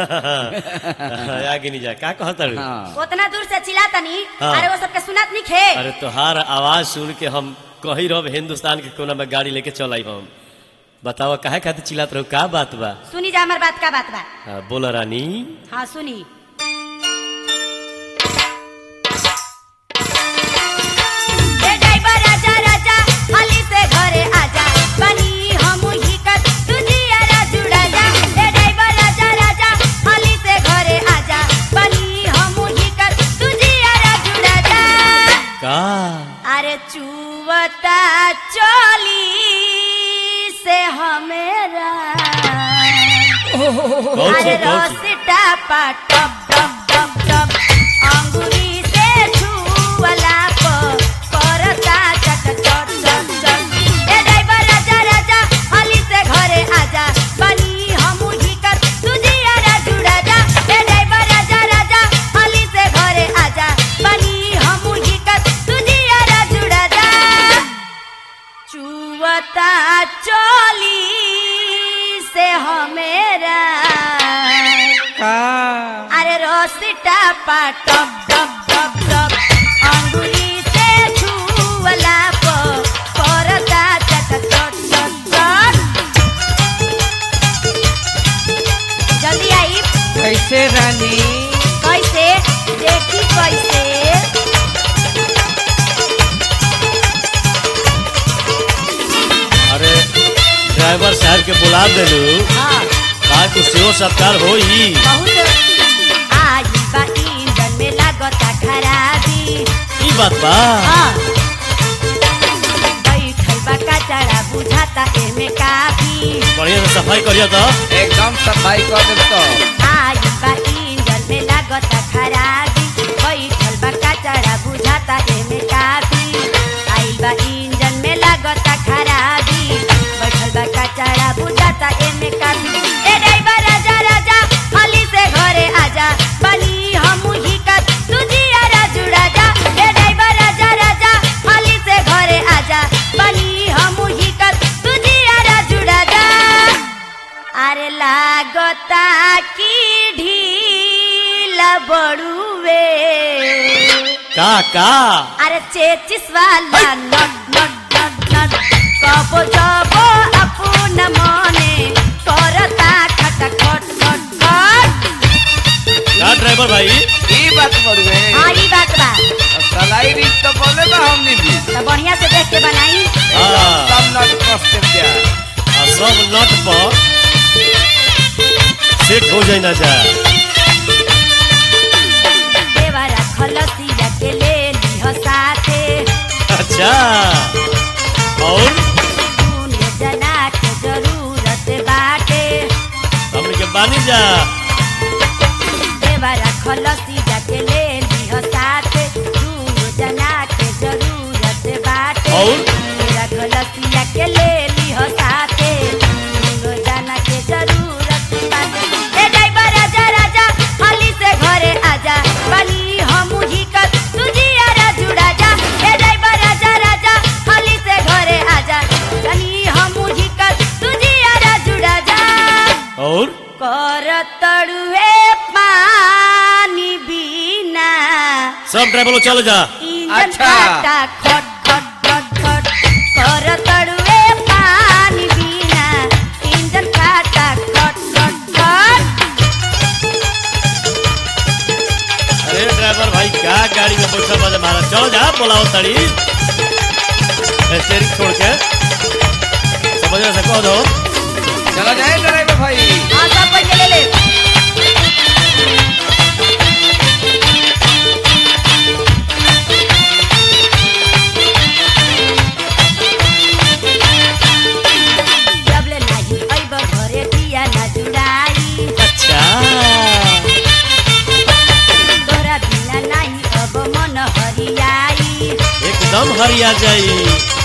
आगे नहीं जा का कहता हाँ उतना दूर से चिल्ला तनी हाँ। अरे वो सबके सुनात नहीं खे अरे तोहार आवाज सुन के हम कही रहो हिंदुस्तान के कोना में गाड़ी लेके चल आई हम बताओ काहे खातिर चिल्लात रहो का बात बा सुनी जा हमार बात का बात बा हाँ, बोला रानी हाँ सुनी ए ड्राइवर राजा राजा हाली से घरे आजा बनी हम ही कर तुझियारा जुड़ा जा ए ड्राइवर राजा राजा हाली से घरे आजा बनी हम ही कर तुझियारा जुड़ा जा का अरे चुवता चली से हमेरा कौन अरे सी कौन सी रसिटा पा टप टप टप टप अंगुरी से छुवला प करता चट चट चट चट ए ड्राइवर राजा राजा हाली से घरे आजा बनी हम ही कर तुझियारा जुड़ा जा ए ड्राइवर राजा राजा हाली से घरे आजा बनी हम ही कर तुझियारा जुड़ा जा चुवता चली से हमेरा का अरे रोसिटा पा टप टप टप टप अंगुली से छुवला प करता चट चट चट चट जल्दी आई कैसे रानी कैसे देखी कैसे अरे ड्राइवर साहब के बुला देलू हाँ का कुछ सेवा सत्कार होई बहुत आज बा इंजन में लागता खराबी ई बात बा हाँ बैठल बा कचड़ा बुझाता एमे काफी बढ़िया से सफाई करिया तो एकदम सफाई कर दे तो आज बा इंजन में लागता खराबी बैठल बा कचड़ा बुझाता एमे काफी आइल बा इंजन में लागता खराबी बैठल बा कचड़ा बुझाता एमे काफी ए ड्राइवर राजा राजा हाली से घरे आजा बनी हम ही का तुझियारा जुड़ा जा ए ड्राइवर राजा राजा हाली से घरे आजा बनी हम ही का तुझियारा जुड़ा जा अरे लागता की ढीला बड़ुए का का अरे चेचिस वाला नट नट नट नट कबो जबो अपन मने करता खट खट खट खट का ड्राइवर भाई ई बात बड़ुए हाँ ई बात बा सलाई रीत तो बोले बा हमनी भी तो बढ़िया से देख के बनाई हाँ। सब नट कष्ट दिया आ सब नट पर सेट हो जाए ना जा देवरा खलसिया के ले लिह साथे अच्छा और दुनिया जना के जरूरत बाटे हमने के बानी जा देवरा खलसी जाके ले लिह साथे दुनो जना के जरूरत बाटे और? देवरा खलसिया के ले लिह साथे दुनो जना के जरूरत बाटे ए ड्राइवर राजा राजा हाली से घरे आजा बनी हम ही कर तुझियारा जुड़ा जा ए ड्राइवर राजा राजा हाली से घरे आजा बनी हम ही कर तुझियारा जुड़ा जा और कर तड़ुए पानी बिना सब ड्राइवर लोग चलो जा इंजन अच्छा। काटा खट खट खट खट कर तड़ुए पानी बिना इंजन काटा खट खट खट अरे ड्राइवर भाई का गाड़ी में बैठा बजे महाराज चलो जा बोलाओ तड़ी स्टेरिंग छोड़ के समझ से कह दो चलो जाए ड्राइवर भाई हाँ सब पैसे ले ले जब ले नाही अइब घरे दिया ना जुड़ाई अच्छा तोरा बिना नाही अब मन हरियाई एकदम हरिया जाई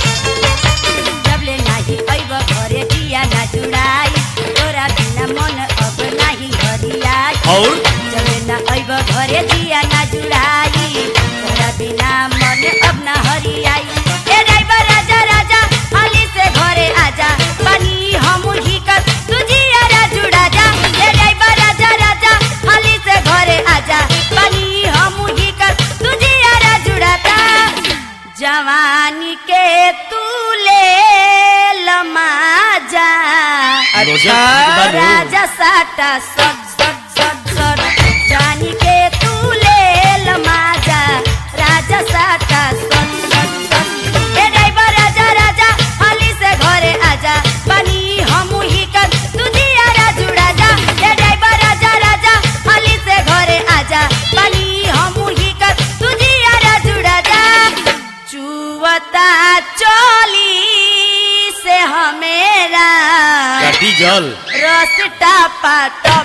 जबले नाही अइब घरे दिया ना जुड़ाई तोरा बिना मन अब नाही हरियाई और जबले ना अइब घरे दिया ना जुड़ाई तोरा बिना मन अब ना हरियाई ए ड्राइवर राजा राजा हाली से घरे आजा बनी हम ही कर तुझियारा जुड़ा जा ए ड्राइवर राजा राजा इज्जत बानू राजा साटा सट सट सट सट जानी के तू ले ल माजा राजा साटा सट सट सट ए ड्राइवर राजा राजा हाली से घरे आजा बनी हमू ही कर तू दिया राजू राजा ए ड्राइवर राजा राजा हाली से घरे आजा बनी हमू ही कर तू दिया राजू राजा चुवता चोली से हमेरा कटी जल रसटा पाट